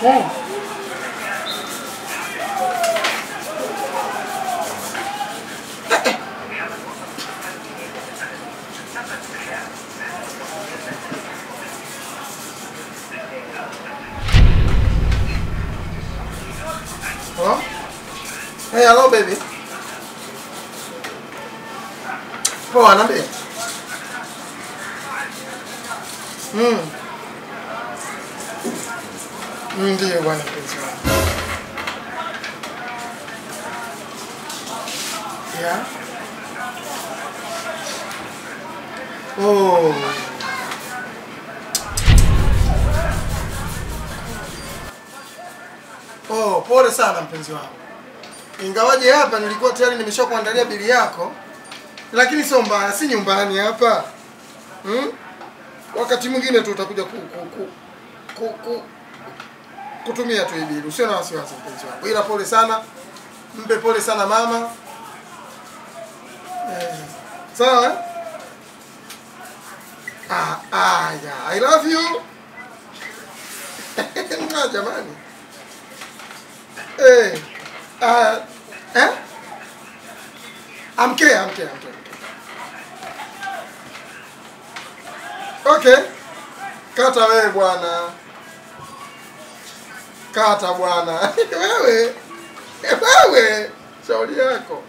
Mm. Hello? Hey, hello baby. Poa, niambie. Mm. Mm, Ndiyo bwana mpenzi wangu. Yeah. Oh. Oh, pole sana mpenzi wangu. Ingawaje hapa nilikuwa tayari nimeshakuandalia bili yako, lakini sio mbaya, si nyumbani hapa. Hmm? Wakati mwingine tu utakuja ku, ku, ku, ku, ku, kutumia tu hii bili. Usio na wasiwasi mpenzi wangu. Ila pole sana. Mpe pole sana mama. Eh, sawa? eh? Ah, ah, yeah. I love you. Mwah, jamani. Eh. Ah, eh? Amke, amke, amke. Okay. Kata wewe bwana. Kata bwana. wewe. Wewe. Shauri yako.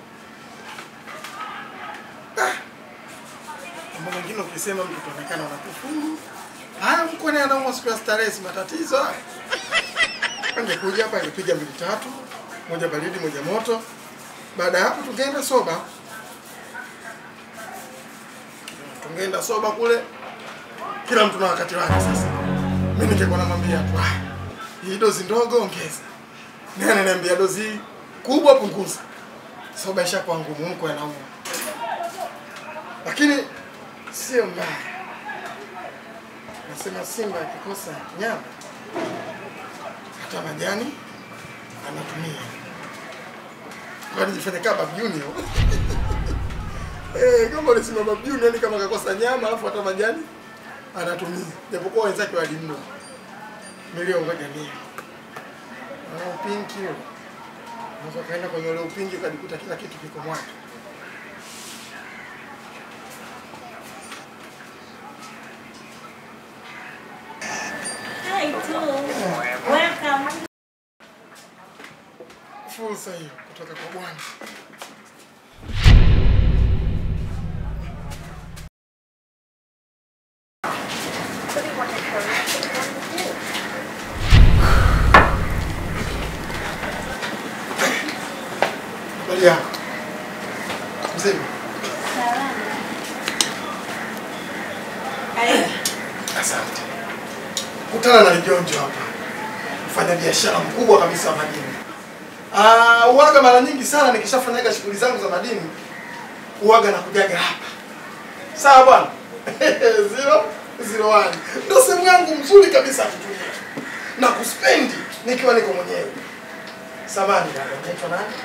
Ah. Mambo mengine ukisema mtu utaonekana unakufuru. Haya mko naye anaumwa siku ya starehe si matatizo. haya. Angekuja hapa angepiga mbili tatu, moja baridi, moja moto. Baada ya hapo tungeenda soba. Tungeenda soba kule. Kila mtu na wakati wake sasa. Mimi ningekuwa namwambia tu, "Ah, hii dozi ndogo ongeza. Naye ananiambia dozi hii kubwa punguza. Soba ishakuwa ngumu, mko anaumwa. Lakini sio mbaya. Nasema Simba akikosa nyama hata majani anatumia. Kwani jifanye kama Bab Junior. Eh, kama ulisema Bab Junior ni kama kakosa nyama alafu hata majani anatumia. Japokuwa wenzake walimno. Milio ngoja ni. Na upinki huo. Unaweza kaenda kwenye ule upinki ukajikuta kila kitu kiko mwako. Hi, too. Welcome. Fursa hiyo kutoka kwa Bwana. Habari yako? Mzima? Karibu. Asante. Kutana na Lijonjo hapa, mfanya biashara mkubwa kabisa wa madini. Ah, uwaga mara nyingi sana nikishafanyaga shughuli zangu za madini, uwaga na kujaga hapa. Sawa bwana? zero zero one ndio sehemu yangu mzuri kabisa ya kutumia na kuspendi nikiwa niko mwenyewe. Samani dada, unaitwa nani?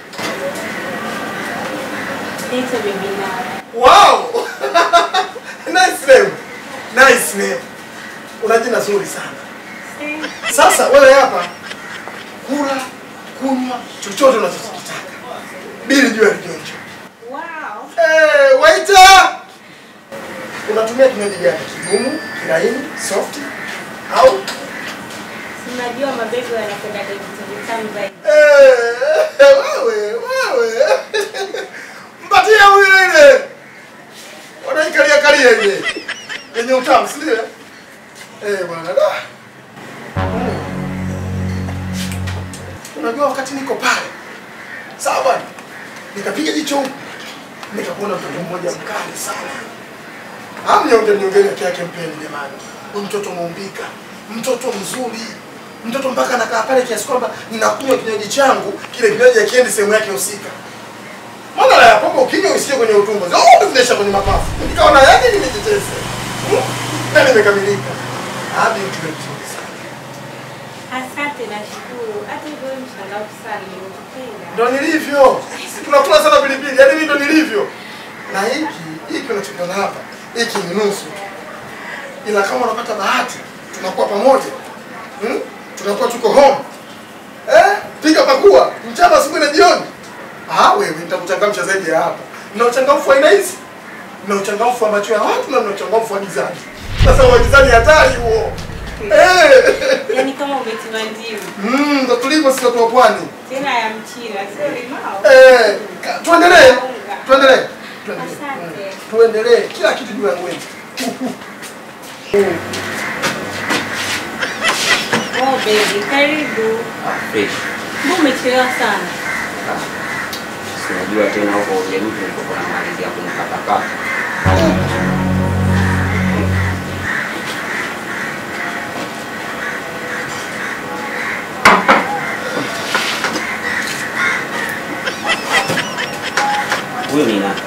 Naitwa Baby Nara. Wow! nice name. Nice name. Una jina zuri sana. Sasa wewe hapa kula, kunywa chochote unachokitaka. Bili juu ya kijonjo. Wow. Eh, waiter! Unatumia kinywaji gani? Kigumu, kilaini, soft au Unajua mabego yanakwenda vitu vitamu zaidi. eh, wewe, wewe. Mpatie huyu ile. Wanaikalia kalia ile. Yenye utamu, si ndio? Eh, bwana da. Unajua wakati niko pale. Sawa bwana. Nikapiga jicho huku. Nikakuona mtoto mmoja mkali sana. Amnyonge mnyongeni yake yake mpeni jamani. Huyu mtoto muumbika. Mtoto mzuri. Mtoto mpaka anakaa pale kiasi kwamba ninakunywa kinywaji changu, kile kinywaji akiendi sehemu yake husika. Mbona la ya pombe ukinywa usikie kwenye utumbo. Zote zinaisha kwenye mapafu. Nikaona yaje nimetetese. Hmm? Na nimekamilika. Hadi mtu mzuri sana. Asante na shukuru. Hata hivyo wewe mchangamfu sana nimekupenda. Ndo nilivyo. Tunakula sana pilipili, yaani mimi ndo nilivyo. Na hiki, hiki unachokiona hapa, hiki ni nusu. tu. Ila kama unapata bahati, tunakuwa pamoja. Hmm? tunakuwa tuko home eh? Piga pakua mchana, asubuhi na jioni. Ah, wewe nitakuchangamsha zaidi ya hapa. Mna uchangamfu wa aina hizi, mna uchangamfu wa macho ya watu na mna uchangamfu wa gizani. Sasa wa gizani hatari huo eh. Yaani kama umetiwa ndimu. Mm, ndo tulivyo sisi watu wa pwani. Tena ya mchina, sio limao. Eh, ka- tuendelee. Tuendelee. Tuendelee. Asante. Mm, Tuendelee. Kila kitu juu ya ngwenzi. Oh baby, karibu. Fresh. Mbona umechelewa sana? Sinajua tena huko ujerudi nilikuwa na malizia kunikatakata. Huyu ni nani?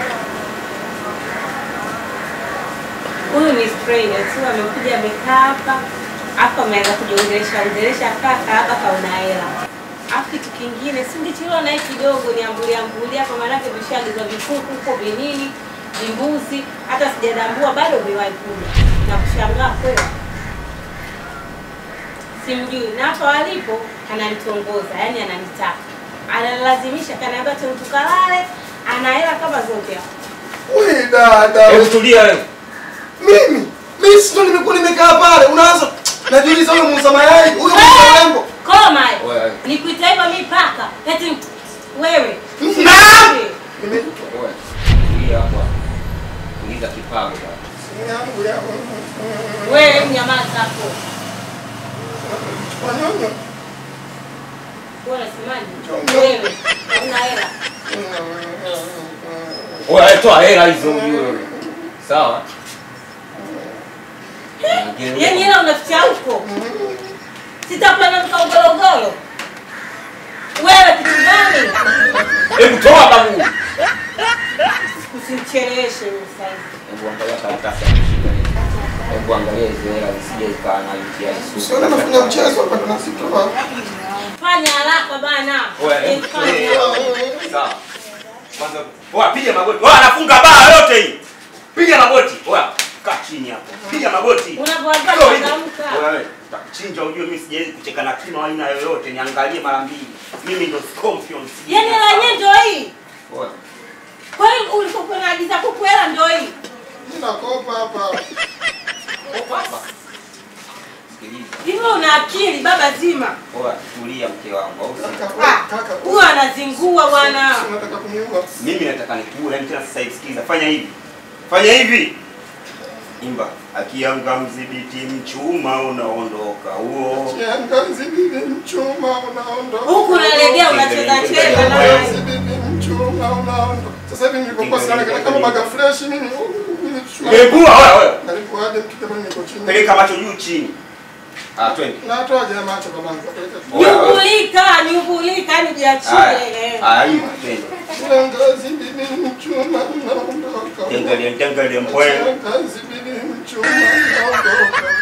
Huyu ni stranger tu amekuja amekaa hapa. Hapo ameanza kujiongelesha ongelesha kaka hapa kauna hela. Alafu kitu kingine si ungechelewa naye kidogo niambulia ambulia kwa maana yake vishaagizwa vikuku huko vinini, vimbuzi, hata sijadambua bado viwahi kuja. Na kushangaa kweli. Simjui na hapa walipo ananitongoza, yani ananitaka. Analazimisha kaniambia tu tukalale, ana hela kama zote hapo. Wewe dada. Hebu tulia wewe. Mimi mimi sio nimekuwa nimekaa pale. Unaanza najiuliza huyo muuza mayai, huyo muuza urembo. Koma. Wewe. Nikuita hivyo mimi paka. Eti wewe. Naam. Mimi Wewe. Tulia hapa. Tuliza kipago bwana. yangu ya Wewe mnyamaza hapo. wanyonyo. Wewe unasemaje? Wewe una hela. Wewe toa hela hizo ujue. Sawa? Yaani hela unaficha huko. Sitakuwa na mkaugologolo. Wewe kitu gani? Hebu toa babu. Usimcheleweshe huyu sasa. Hebu angalia karatasi ya kushika hii. Hebu angalia hizo hela zisije zikaa na UTI sugu. Sio nafanya mchezo hapa tunasitoa. Fanya haraka bana. Wewe, Eh, fanya. Sawa. Kwanza, oa piga magoti. Oa anafunga baa yote hii. Piga magoti. Oa kaa chini hapo. Piga magoti. Unapoamka Sio hivi. changamka. Wewe, utakuchinja ujue mimi sijawahi kucheka na kima aina yoyote. Niangalie mara mbili. Mimi ndo scorpion. sijui Yaani hela yenyewe ndio hii. Oa. Kwa hiyo ulikokuwa unaagiza kuku hela ndio hii. Mimi nakopa hapa. Opa hapa. Sikiliza. Hivi una akili baba zima. Oa, tulia mke wangu. Au si? Kaka, kaka. Huyo anazingua bwana. Si Unataka kuniua. Mimi nataka nikule, yani tena sasa hivi sikiza, fanya hivi. Fanya hivi. Imba. Akianga mzibiti mchuma unaondoka. Huo. Kiangazi bibi mchuma unaondoka. Huku unalegea unacheza cheza na Kiangazi bibi mchuma unaondoka. Sasa hivi nilipokuwa sana kama baga fresh mimi mimi chuma. Ngegua wewe wewe. Nalipoaje mkitema niko chini. Peleka macho juu chini. Ah, twende. Na toa jamaa macho kwa manzo. Nyumbulika, nyumbulika, yani jiachie. Haya. Haya, hivi twende. Kiangazi bibi mchuma unaondoka. Tengalia tengalia mbwe. Kiangazi bibi mchuma unaondoka.